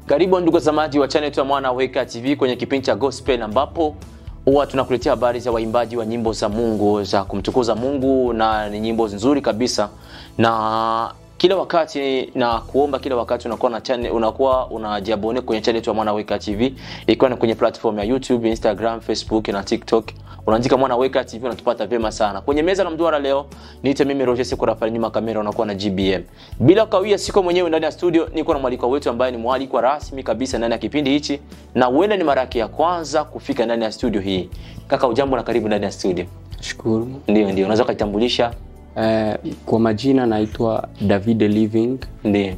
Karibu ndugu watazamaji wa channel yetu ya Mwana Weka TV kwenye kipindi cha Gospel ambapo huwa tunakuletea habari za waimbaji wa nyimbo za Mungu za kumtukuza Mungu na ni nyimbo nzuri kabisa na kila wakati na kuomba kila wakati unakuwa na channel, unakuwa unajiabone kwenye channel yetu ya Mwana Weka TV ikiwa ni kwenye platform ya YouTube, Instagram, Facebook na TikTok. Unaandika Mwana Weka TV unatupata vyema sana. Kwenye meza la mduara leo niite mimi Roger Siko Rafael, nyuma kamera unakuwa na GBM. Bila kawia, siko mwenyewe ndani ya studio, niko na mwaliko wetu ambaye ni mwaliko rasmi kabisa ndani ya kipindi hichi na huenda ni mara yake ya kwanza kufika ndani ya studio hii. Kaka, ujambo na karibu ndani ya studio. Shukuru. Ndio, ndio, unaweza kujitambulisha? Eh, kwa majina naitwa David Living Ndio,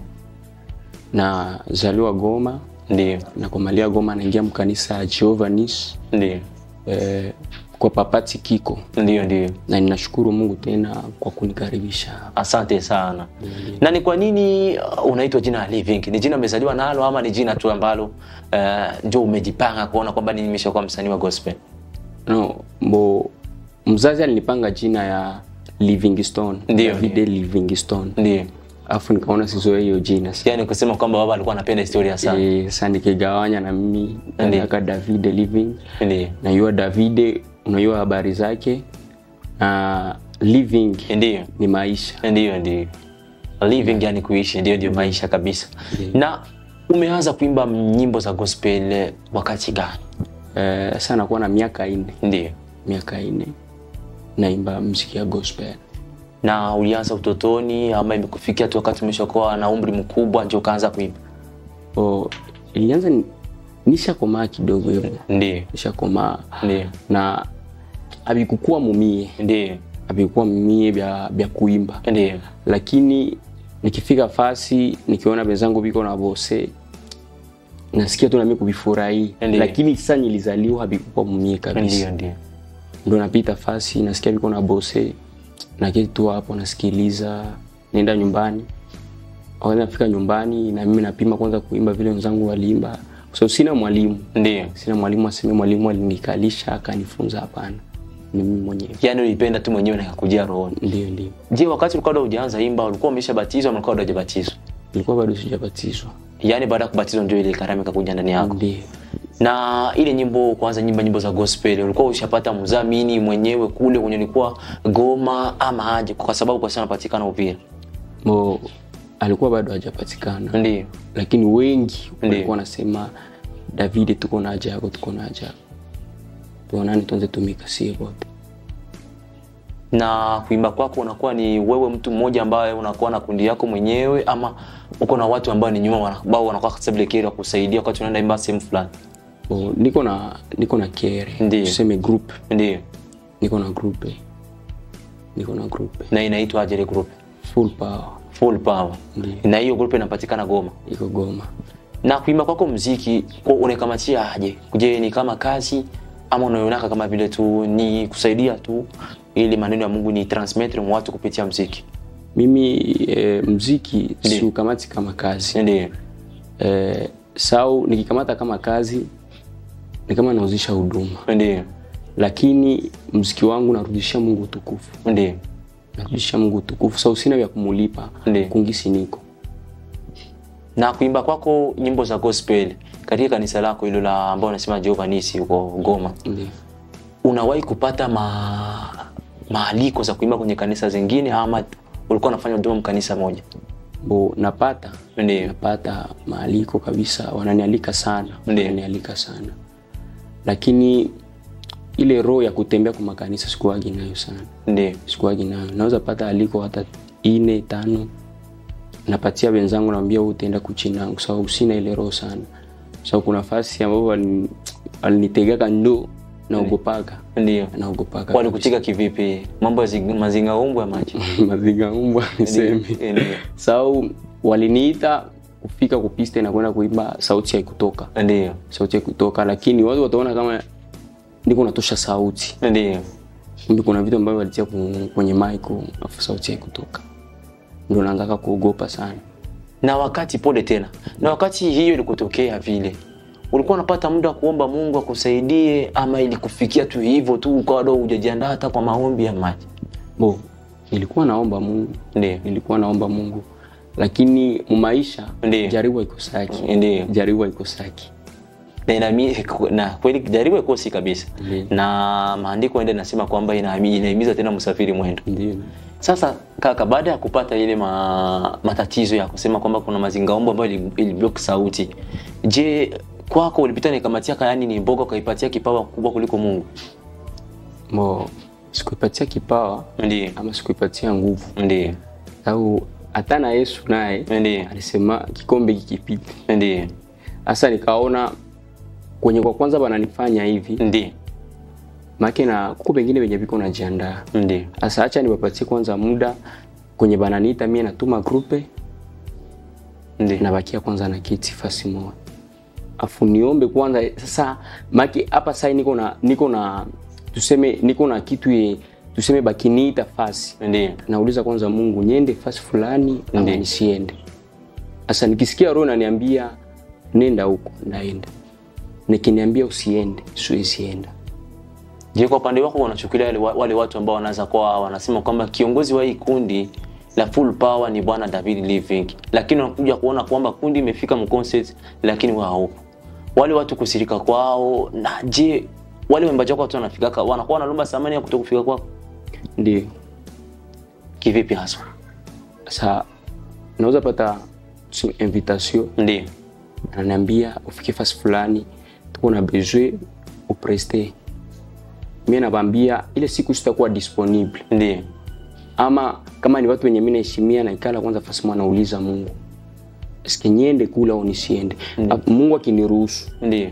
na zaliwa Goma ndio, na kumalia Goma naingia mkanisa ya Jehovah Nis ndio, eh, kwa papati kiko ndio, ndio. na ninashukuru Mungu tena kwa kunikaribisha hapa. Asante sana. Na ni kwa nini uh, unaitwa jina la Living? Ni jina umezaliwa nalo ama ni jina tu ambalo uh, ndio umejipanga kuona kwamba ni nimeshakuwa msanii wa gospel? No, mbo mzazi alinipanga jina ya Livingstone. Ndio, David ndio. Livingstone. Ndio. Alafu nikaona sizoe hiyo jina. Yaani kusema kwamba baba alikuwa anapenda historia sana. Eh, sasa nikigawanya na mimi naweka David Living. Ndio. Najua David unajua habari zake na living Ndio. ni maisha. Ndio, ndio. Living yani kuishi ndio ndio maisha kabisa. Na umeanza kuimba nyimbo za gospel eh, wakati gani? Eh, sasa nakuwa na miaka nne, Ndio. miaka nne naimba mziki ya gospel. Na ulianza utotoni ama imekufikia tu wakati umeshakuwa na umri mkubwa ndio ukaanza kuimba? O, ilianza ni- nishakomaa kidogo hivyo, Ndio. nishakomaa Ndio. na abikukuwa mumie Ndio. abikukuwa mumie bya, bya kuimba, Ndio. lakini nikifika fasi nikiona wenzangu biko na bose nasikia tu nami kuvifurahi, Ndiyo. lakini sasa nilizaliwa abikukuwa mumie kabisa. Ndio, ndio. ndo napita fasi nasikia viko na bose naketi tu hapo nasikiliza naenda nyumbani wakati nafika nyumbani na mimi napima kwanza kuimba vile wenzangu waliimba kwa sababu sina mwalimu Ndio. sina mwalimu aseme mwalimu alinikalisha akanifunza hapana ni mimi mwenyewe Yaani ulipenda tu mwenyewe na ikakujia rohoni. ndio ndio Je, wakati ulikuwa bado hujaanza imba ulikuwa umeshabatizwa ama ulikuwa bado hujabatizwa? nilikuwa bado sijabatizwa Yaani baada ya kubatizwa ndio ile karama ikakuja ndani yako. ndio Na ile nyimbo kwanza nyimba nyimbo za gospel ulikuwa ushapata mdhamini mwenyewe kule kwenye ulikuwa Goma ama aje kwa sababu kwa sana patikana Uvira. mo alikuwa bado hajapatikana Ndio. lakini wengi Ndiyo. walikuwa wanasema David tuko na haja yako tuko na haja yako tuonane tuanze tumika sie wote Na kuimba kwako unakuwa ni wewe mtu mmoja ambaye unakuwa na kundi yako mwenyewe ama uko na watu ambao ni nyuma wana- ambao wanakuwa stable kusaidia wakati unaenda imba sehemu fulani. O, niko na niko na kere Ndiyo. tuseme group Ndio. niko na group eh. niko na group eh. Na inaitwa aje ile group? full power Full Power. Ndiyo. Na hiyo group inapatikana Goma. iko Goma na kuimba kwako mziki kwa unaikamatia aje? Je, ni kama kazi ama unaionaka kama vile tu ni kusaidia tu ili maneno ya Mungu ni transmitre mwa watu kupitia mziki? mimi eh, mziki Ndiyo. siukamati kama kazi Ndio. eh, sau nikikamata kama kazi ni kama nauzisha huduma Ndio. lakini mziki wangu narudishia Mungu utukufu Ndio. narudishia Mungu utukufu sau sina vya kumulipa Ndiyo. kungisi niko Na kuimba kwako nyimbo za gospel katika kanisa lako hilo la ambao unasema Jehovah Nisi huko Goma, ndio unawahi kupata ma maaliko za kuimba kwenye kanisa zingine ama ulikuwa unafanya huduma mkanisa moja? bo napata Ndio. napata maaliko kabisa wananialika sana Ndiyo. wananialika sana lakini ile roho ya kutembea kwa makanisa sikuwagi nayo sana Ndio. sikuwagi nayo naweza pata aliko hata ine tano napatia wenzangu naambia wewe utaenda kuchinangu sababu sina ile roho sana sababu kuna fasi ambapo walini- walinitegaka ndo naogopaga Ndio. naogopaga Walikuchika kivipi? Mambo ya zing- mazinga umbu ya maji. mazinga umbwa niseme Ndio. sau waliniita kufika kupiste na kwenda kuimba sauti haikutoka Ndio. sauti haikutoka lakini watu wataona kama ndiko natosha sauti Ndio. kumbe kuna vitu ambavyo walitia ku- kwenye maiko afu sauti haikutoka ndio naanzaka kuogopa sana Na wakati pole tena. Na wakati hiyo ilikutokea vile. Ulikuwa unapata muda wa kuomba Mungu akusaidie ama ilikufikia tu hivyo tu ukawa bado hujajiandaa hata kwa maombi ya maji? bo nilikuwa naomba mungu Ndio. nilikuwa naomba mungu lakini mumaisha Ndiyo. jaribu haikosaki Ndiyo. jaribu haikosaki na, inami, na kweli jaribu ikosi kabisa Ndiyo. na maandiko ende nasema kwamba inahimi- inahimiza tena msafiri mwendo ndio sasa kaka baada ya kupata ile ma, matatizo ya kusema kwamba kuna mazingaombo ambayo ili- iliblock sauti je kwako ulipita nikamatia yani ni mboga ukaipatia kipawa kubwa kuliko mungu mo sikuipatia kipawa ndio ama sikuipatia nguvu ndio au hata na yesu naye ndio alisema kikombe kikipita ndio hasa nikaona kwenye kwa kwanza bananifanya hivi ndio make na kuko pengine venye viko najiandaa ndio sasa acha niwapatie kwanza muda kwenye bananiita mie natuma grupe ndio nabakia kwanza na kiti fasi moja afu niombe kwanza sasa maki hapa sai niko na niko na tuseme niko na kitu ye tuseme bakiniita fasi ndio nauliza kwanza mungu niende fasi fulani ama Ndiyo. nisiende sasa nikisikia roho naniambia nenda huko naenda nikiniambia usiende siwesienda je kwa upande wako unachukulia wale, wale watu ambao wanaweza kuwa wanasema kwamba kiongozi wa hii kundi la full power ni bwana david living lakini unakuja kuona kwamba kundi imefika mconcert lakini wao haupo wale watu kusirika kwao na je wale waimbaji wako watu wanafikaka wanakuwa wanalomba samani ya kutokufika kwako ndio kivipi haswa sasa naweza pata tuseme invitation ndio ananiambia ufike fasi fulani tuko na besoin upreste mie nabambia ile siku sitakuwa disponible ndio ama kama ni watu wenye mi naheshimia naikala kwanza fasi mwa nauliza mungu eske niende kula au nisiende mm. mungu akiniruhusu ndio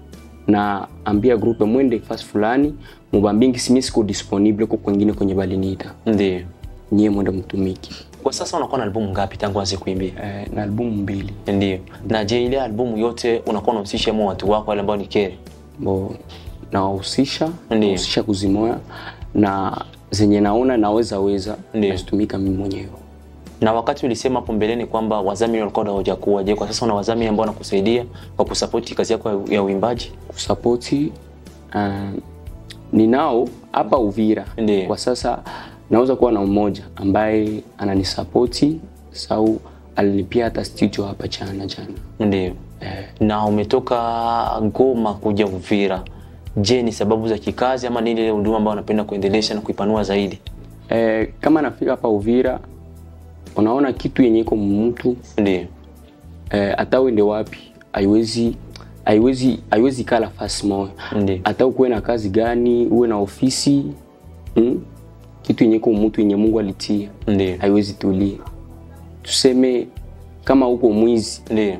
na ambia grupe mwende fasi fulani mubambingi simi siko disponible huko kwengine kwenye baliniita ndio nyie mwende mtumiki kwa sasa unakuwa na albumu ngapi tangu anze kuimbia eh, na albumu mbili ndio na je ile albumu yote unakuwa unahusisha mo watu wako wale ambao ni kere bo nawahusisha Ndiyo. nawahusisha kuzimoya na zenye naona naweza weza Ndiyo. nazitumika mimi mwenyewe na wakati ulisema hapo mbeleni kwamba wadhamini walikuwa hawajakuwa je kwa sasa una wadhamini ambao wanakusaidia kwa kusapoti kazi yako ya- ya uimbaji kusapoti uh, ninao hapa uvira Ndiyo. kwa sasa naweza kuwa na mmoja ambaye ananisapoti sau alinipia hata studio hapa jana jana ndio eh, na umetoka goma kuja uvira je ni sababu za kikazi ama nini ile huduma ambayo unapenda kuendelesha na kuipanua zaidi eh, kama nafika hapa uvira unaona kitu yenye iko mtu ndio eh, hata uende wapi haiwezi haiwezi haiwezi kaa nafasi moja Ndiyo. hata ukuwe na kazi gani uwe na ofisi mm? kitu yenye iko mtu yenye mungu alitia ndio haiwezi tulia tuseme kama uko mwizi ndio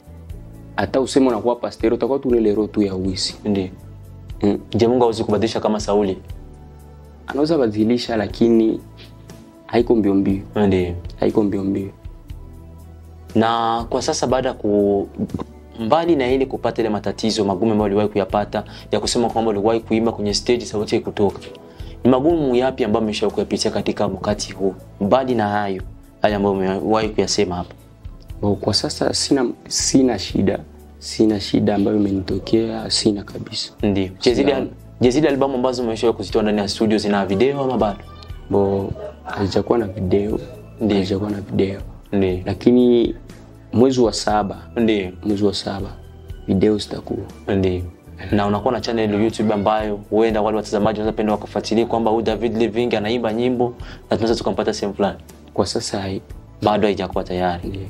hata useme unakuwa pastero utakuwa tu ile roho tu ya wizi ndio mm. je mungu hawezi kubadilisha kama sauli anaweza badilisha lakini haiko mbio mbio ndio haiko mbio mbio na kwa sasa baada ya ku mbali na ile kupata ile matatizo magumu ambayo uliwahi kuyapata ya kusema kwamba uliwahi kuimba kwenye stage sauti haikutoka ni magumu yapi ambayo umeshawahi kuyapitia katika wakati huu mbali na hayo haya ambayo umewahi kuyasema hapa Bo, kwa sasa sina sina shida sina shida ambayo imenitokea sina kabisa ndio je zile Sina. je zile albamu ambazo umeshawahi kuzitoa ndani ya studio zina video ama bado bo hazijakuwa na video Ndiyo. hazijakuwa na video ndio lakini mwezi wa saba ndio mwezi wa saba video zitakuwa ndio na unakuwa na channel youtube ambayo huenda wale watazamaji wanaweza penda wakafuatilia kwamba huyu david living anaimba nyimbo na tunaweza tukampata sehemu fulani kwa sasa hai bado haijakuwa tayari ndiyo.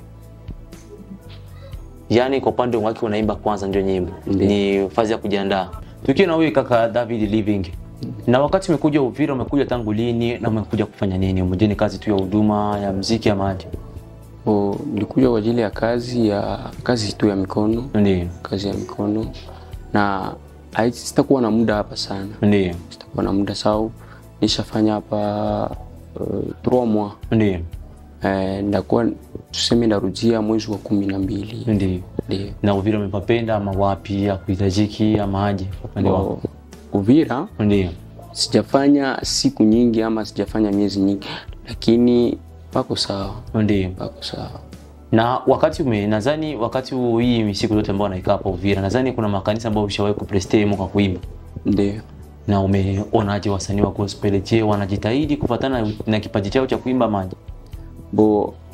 yaani kwa upande wake unaimba kwanza ndio nyimbo Ndiyo. ni fazi ya kujiandaa tukiwa na huyu kaka david living na wakati umekuja uvira umekuja tangu lini na umekuja kufanya nini umejeni kazi tu ya huduma ya mziki ama aje Bo, nilikuja kwa ajili ya kazi ya kazi tu ya mikono ndio kazi ya mikono na hai- sitakuwa na muda hapa sana ndio sitakuwa na muda sau nishafanya hapa uh, trois mois ndio eh, ndakuwa tuseme ndarudia mwezi wa kumi na mbili ndio ndio na uvira umepapenda ama wapi akuhitajiki ama aje kwa upande wako Bo, Uvira ndio sijafanya siku nyingi ama sijafanya miezi nyingi lakini pako sawa ndio pako sawa na wakati ume nadhani wakati huu hii siku zote ambao naikaa hapa uvira nadhani kuna makanisa ambayo ushawahi kuprestemo kwa kuimba ndio na umeonaje wasanii wa gospel je wanajitahidi kufatana na kipaji chao cha kuimba maji bo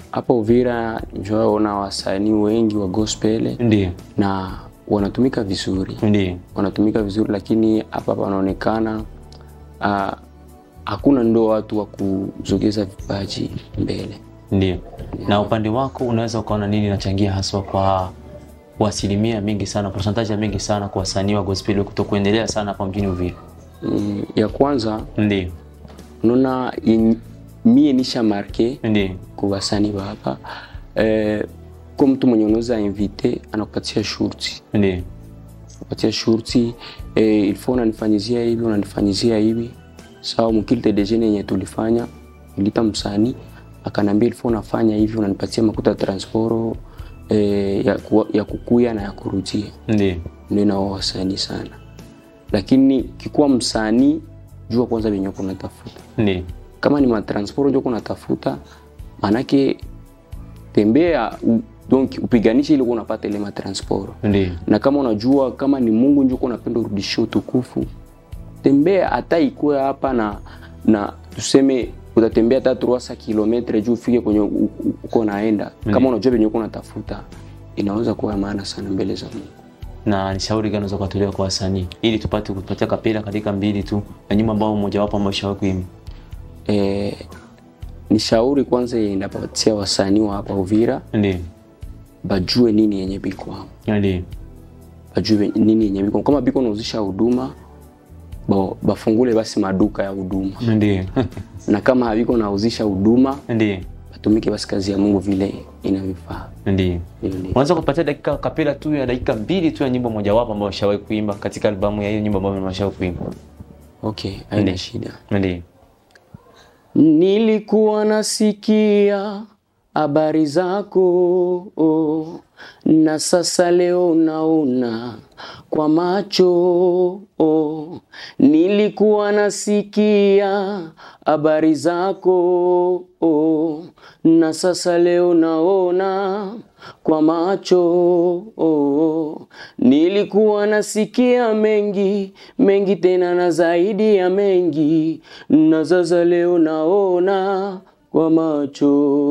hapa Uvira njoona wasanii wengi wa gospel ndio na wanatumika vizuri, ndio wanatumika vizuri, lakini hapa panaonekana ah, hakuna ndo watu wa kuzogeza vipaji mbele. ndio na upande wako unaweza ukaona nini inachangia haswa kwa kwa asilimia mingi sana percentage ya mingi sana kwa wasanii wa gospel kutokuendelea sana hapa mjini Uvira Mm, ya kwanza ndio unaona in- mie nisha marke ndio kwa wasanii wa hapa eh, kwa mtu mwenye unaweza invite anakupatia shurti ndio kupatia shurti eh, ilifo unanifanyizia hivi unanifanyizia hivi sawa mkilte dejene yenye tulifanya ilita msanii akanambia ilifo unafanya hivi unanipatia makuta ya transporo eh, ya, ku, ya kukuya na ya kurudia ndio ndio nao wasanii sana lakini kikuwa msanii jua kwanza venye uko unatafuta ndio kama ni matransporo ndio uko unatafuta manake tembea u- donc upiganishe ili uko unapata ile matransporo ndio na kama unajua kama ni Mungu ndio uko unapenda urudishie utukufu, tembea hata ikuwe hapa na na tuseme utatembea hata 300 kilometre juu ufike kwenye u- u- uko naenda. Kama unajua venye uko unatafuta, inaweza kuwa ya maana sana mbele za Mungu. na ni shauri gani unaweza kutolewa kwa wasanii ili tupate kupatia kapela katika mbili tu na nyimbo ambao mmoja wapo ambao ushawahi kuimba E, ni shauri kwanza yenye ndapatia wasanii wa hapa Uvira ndio bajue nini yenye biko hapo. ndio bajue nini yenye biko kama biko nauzisha huduma ba- bafungule basi maduka ya huduma ndio na kama haviko nauzisha huduma ndio batumike basi kazi ya Mungu vile inavyofaa. ndio Ndio, ndio. unaweza kupatia dakika kapela tu ya dakika mbili tu ya nyimbo mojawapo ambao ushawahi kuimba katika albamu ya hiyo nyimbo ambayo umeshawahi kuimba Okay, haina shida. ndio Nilikuwa nasikia habari zako oh, na sasa leo naona kwa macho oh. Nilikuwa nasikia habari zako oh, na sasa leo naona kwa macho oh. Nilikuwa nasikia mengi mengi tena na zaidi ya mengi, na sasa leo naona kwa macho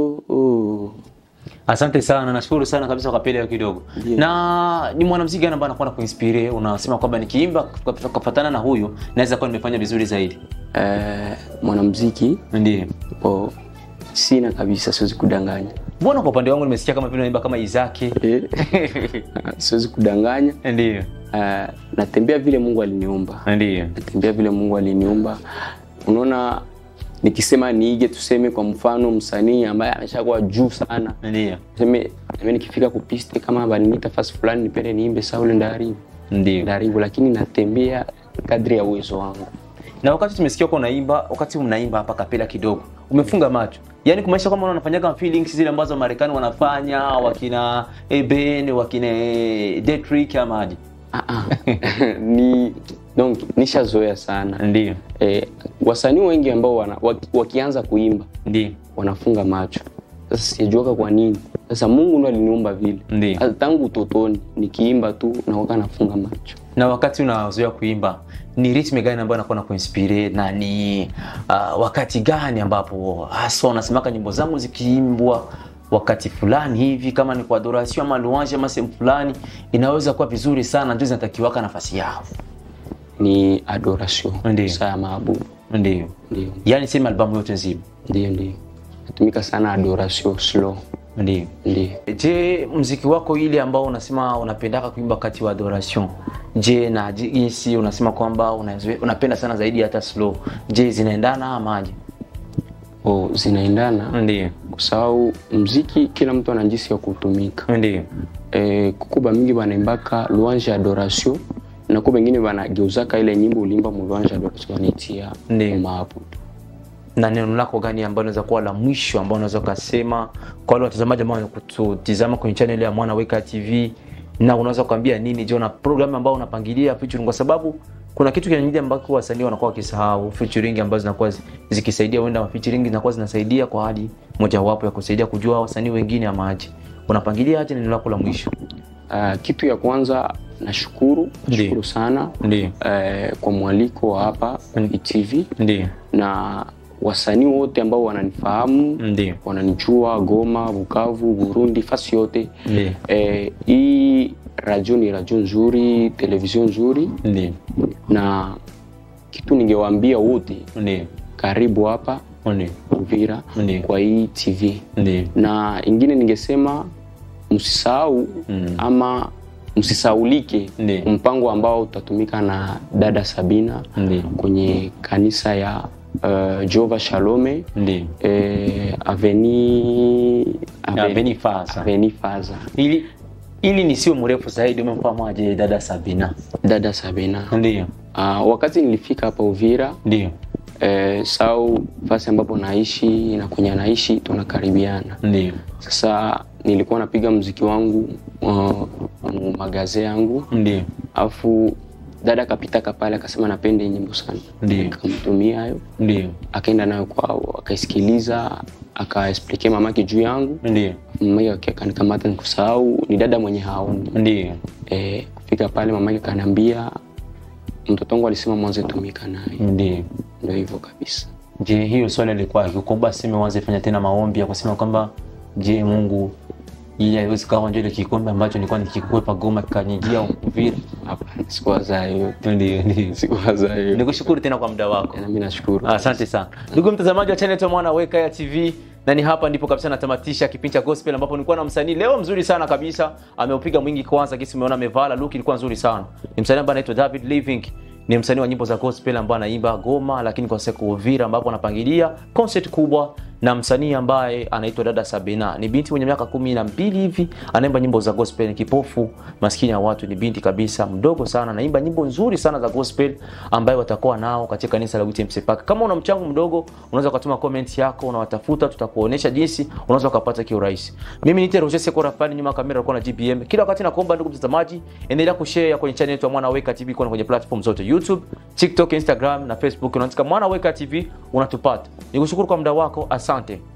oh. Asante sana, nashukuru sana kabisa kwa kapela hiyo kidogo. Na ni mwanamuziki gani ambaye anakuwa kuinspire? Unasema kwamba nikiimba kufatana na huyu naweza kuwa nimefanya vizuri zaidi. Eh, mwanamuziki Ndiyo. oh, sina kabisa, siwezi kudanganya Mbona kwa upande wangu nimesikia kama vile unaimba kama Izaki. Eh, siwezi kudanganya Ndiyo. eh, natembea vile Mungu aliniumba Ndiyo. natembea vile Mungu aliniumba. Unaona, nikisema niige, tuseme kwa mfano msanii ambaye ameshakuwa juu sana, Ndiyo. tuseme mimi nikifika kupiste kama baliniita fasi fulani nipende niimbe saule ndaribu Ndiyo. ndaribu, lakini natembea kadri ya uwezo wangu. Na wakati tumesikia kwa unaimba, wakati unaimba hapa kapela kidogo, umefunga macho. Yaani kumaanisha kwamba unafanyaga feelings zile ambazo Marekani wanafanya, wakina Eben, wakina Detrick ama aje. Ah, ah. ni donc nishazoea sana Ndiyo. eh, wasanii wengi ambao wana, waki, wakianza kuimba Ndiyo. wanafunga macho. Sasa sijajuaka kwa nini. Sasa Mungu ndo aliniumba vile. Ndiyo. Sasa tangu utotoni nikiimba tu naoga nafunga macho. na wakati unazoea kuimba ni ritme gani ambayo anakuwa na kuinspire na ni uh, wakati gani ambapo hasa unasemaka nyimbo zangu zikiimbwa wakati fulani hivi kama ni kwa adoration ama louange ama sehemu fulani inaweza kuwa vizuri sana ndio zinatakiwaka nafasi yao Ni adoration. Ndiyo. Saa ya maabudu. ndio Ndio. yaani sema albamu yote nzima Ndio ndio. Natumika sana adoration slow. ndio Ndio. je mziki wako ile ambao unasema unapendaka kuimba wakati wa adoration je na jinsi unasema kwamba unazoe- unapenda sana zaidi hata slow je zinaendana ama aje Oh, zinaendana ndio kwa sababu mziki kila mtu ana jinsi ya kutumika. ndio Eh, kuko bamingi banaimbaka louange adoration na kuko bengine banageuzaka ile nyimbo ulimba mu louange adoration wanaitia Ndiyo. maabudu. na neno lako gani ambalo unaweza kuwa la mwisho ambao unaweza ukasema kwa wale watazamaji ambao wanakutizama kwenye channel ya Mwana Weka TV na unaweza kuambia nini je na program ambao unapangilia featuring kwa sababu kuna kitu kingine ambacho wasanii wanakuwa wakisahau featuring ambazo zinakuwa zi- zikisaidia wenda ma featuring zinakuwa zinasaidia kwa hadi mojawapo ya kusaidia kujua wasanii wengine ama aje unapangilia aje neno lako la mwisho Uh, kitu ya kwanza nashukuru Ndiyo. nashukuru sana ndio eh, kwa mwaliko wa hapa Mm. ITV ndio na wasanii wote ambao wananifahamu Ndio. wananijua Goma, Bukavu, Burundi, fasi yote Ndio. eh, hii radio ni radio nzuri, television nzuri, Ndio. na kitu ningewaambia wote, Ndio. karibu hapa Ndio. Uvira Ndio. kwa hii TV, Ndio. na ingine ningesema msisahau Mm. ama msisaulike Ndio. mpango ambao utatumika na dada Sabina Ndio. kwenye kanisa ya uh, Jehova Shalome Ndio. eh, aveni Aveni Faza. aveni Faza Ili ili nisiwe mrefu zaidi, umemfahamu dada Sabina? dada Sabina. Ndio. Uh, wakati nilifika hapa Uvira Ndio. eh, sau fasi ambapo naishi na kwenye anaishi tunakaribiana. Ndio. Sasa nilikuwa napiga mziki wangu uh, magaze yangu Ndio. alafu dada akapitaka pale akasema napenda hii nyimbo sana, Ndio. nikamtumia hayo, Ndio. akaenda nayo kwao akaisikiliza, akaexplike mamake juu yangu, Ndio. mamake akanikamata nikusahau, ni dada mwenye haoni Ndio. e, kufika pale mamake akaniambia mtoto wangu alisema mwanze tumika naye, Ndio. ndio hivyo kabisa. Je, hiyo swali ilikuwa kuomba sema uanze fanya tena maombi ya kusema kwamba je, Mungu ili haiwezi kawa ndio ile kikombe ambacho nilikuwa nikikwepa Goma kikanijia Uvira. Hapana, sikuwaza hiyo, Ndio, ndio. sikuwaza hiyo. Nikushukuru tena kwa muda wako. Na mimi nashukuru. Asante sana ndugu mtazamaji wa channel ya Mwana Weka ya TV, na ni hapa ndipo kabisa natamatisha kipindi cha gospel, ambapo nilikuwa na msanii leo mzuri sana kabisa, ameupiga mwingi. Kwanza kisi umeona amevala look ilikuwa nzuri sana. Ni msanii ambaye anaitwa David Living, ni msanii wa nyimbo za gospel ambaye anaimba Goma, lakini kwa siku Uvira, ambapo anapangilia concert kubwa na msanii ambaye anaitwa dada Sabina. Ni binti mwenye miaka kumi na mbili hivi, anaimba nyimbo za gospel, ni kipofu maskini ya watu, ni binti kabisa mdogo sana, anaimba nyimbo nzuri sana za gospel ambayo watakuwa nao katika kanisa la UTMC Park. Kama una mchango mdogo, unaweza ukatuma comment yako, unawatafuta, tutakuonesha jinsi unaweza ukapata kiurahisi. Mimi ni Roger Sekora Fani, nyuma ya kamera alikuwa na GBM. Kila wakati nakuomba ndugu mtazamaji, endelea kushare kwenye channel yetu ya Mwana Weka TV kwa kwenye platform zote YouTube, TikTok, Instagram na Facebook. Unaandika Mwana Weka TV unatupata. Nikushukuru kwa muda wako, asante.